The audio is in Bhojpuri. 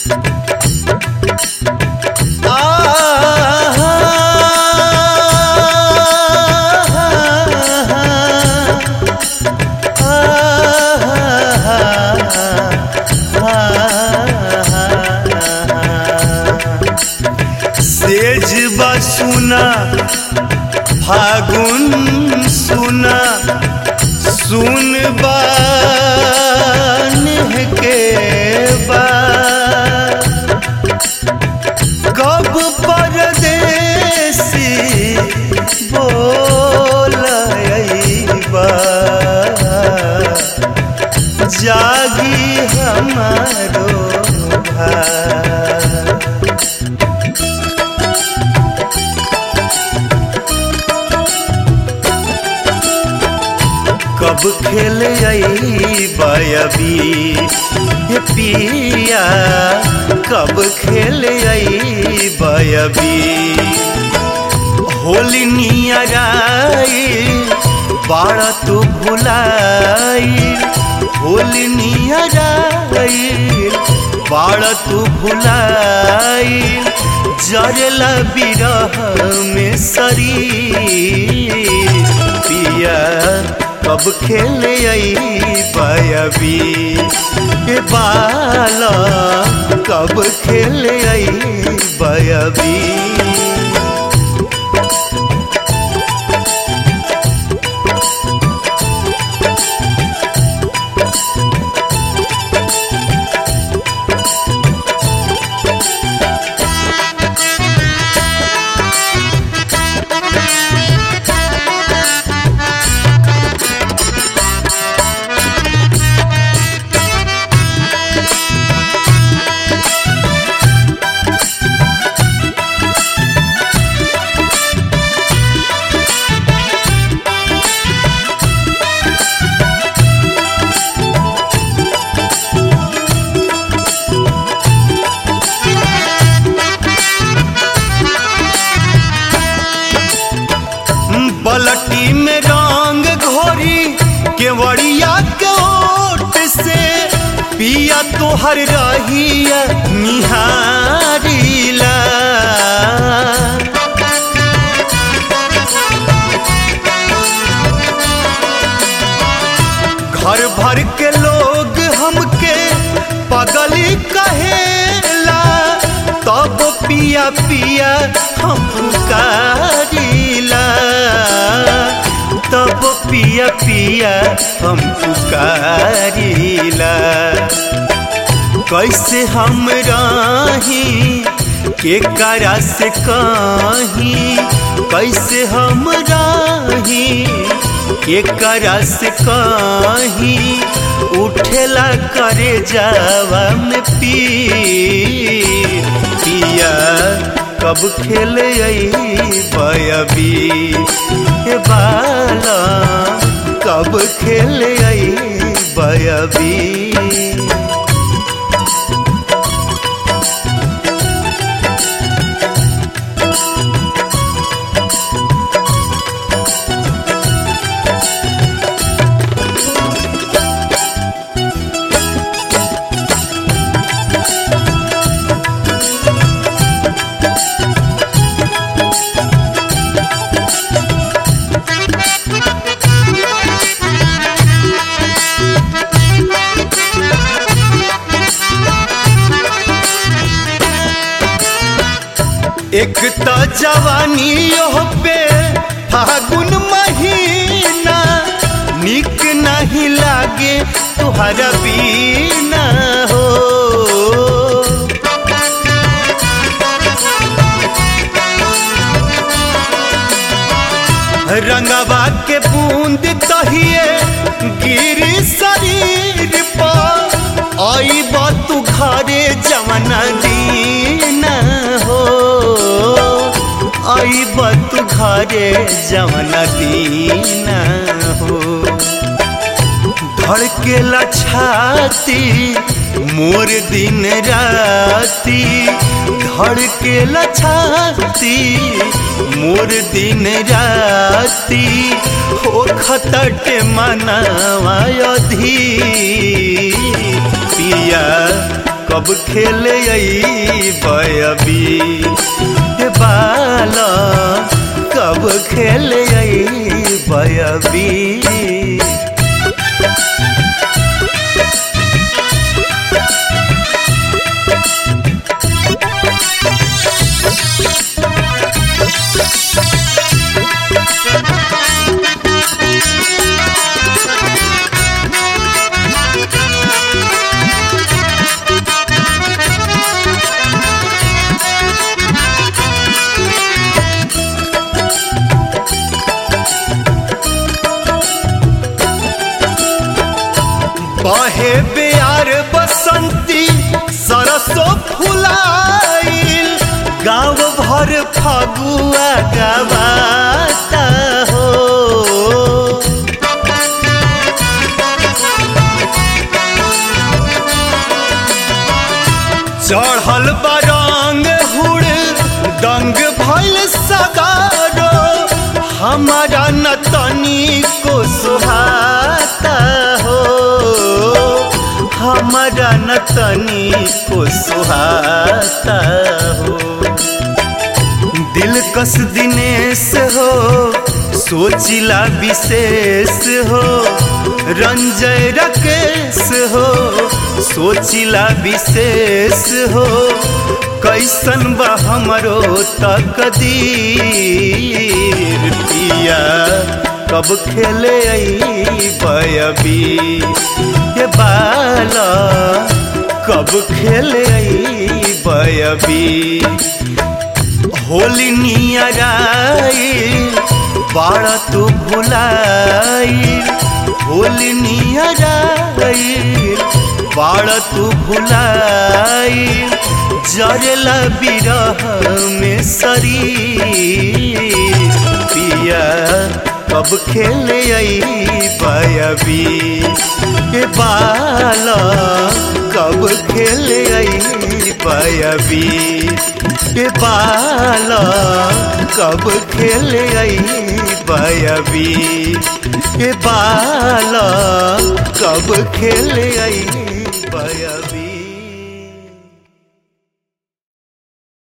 सेज सुना फागुन सुना सुन बान के बा कब परदेसी बोलबा जागी हमारो भाई कब खेल बयबी हे पिया कब खेल बयबी होली नियराई बाड़ा तू भुलाई होली नियराई बाड़ा तू भुलाई जरला बिरह में सरी पिया कब खेले बयबी ए बाला कब खेले बयबी पलटी में रंग घोरी केवड़िया के ओट से पिया तोहर रहिया निहारीला घर भर के लोग हमके पगली कहेला तब पिया पिया हम पुकारिला तब पिया पिया हम पुकारिला कैसे हम रही के करा से कहीं कैसे हम रही के करा से कहीं उठेला करे जावा में पी पिया कब खेले बयबी हे बाला कब खेले बयबी एक त जवानी पे फागुन महीना निक नहीं लागे तुहरा बीना हो रंगवा के बूंद तहिए गिरी शरीर पर आई तू घरे जवना दीना हो आई तू घरे जवना दीना हो धड़केला छाती मोर दिन राती धड़केला छाती मोर दिन राती हो खतट मनावा अधी पिया कब खेले बयबी हे बाला कब खेले बयबी बहे बेयार बसंती सरसों फुलाइल गाँव भर फगुआ गवाता हो चढ़ल बरंग हुड़ दंग भइल सगारो हमारा नतनी को सुहाता हो हमारा नतनी को सुहाता हो दिल कस दिनेश हो सोचिला विशेष हो रंजय रकेश हो सोचिला विशेष हो कैसन बा हमरो तकदीर पिया कब खेले बयबी ये बाला कब खेले बयबी होली नियराई बाड़ा तू भुलाई होली नियराई बाड़ा तू भुलाई जरला बिरह में शरीर पिया कब खेले बयबी के बाला कब खेले बयबी के बाला कब खेले बयबी के बाला कब खेले बयबी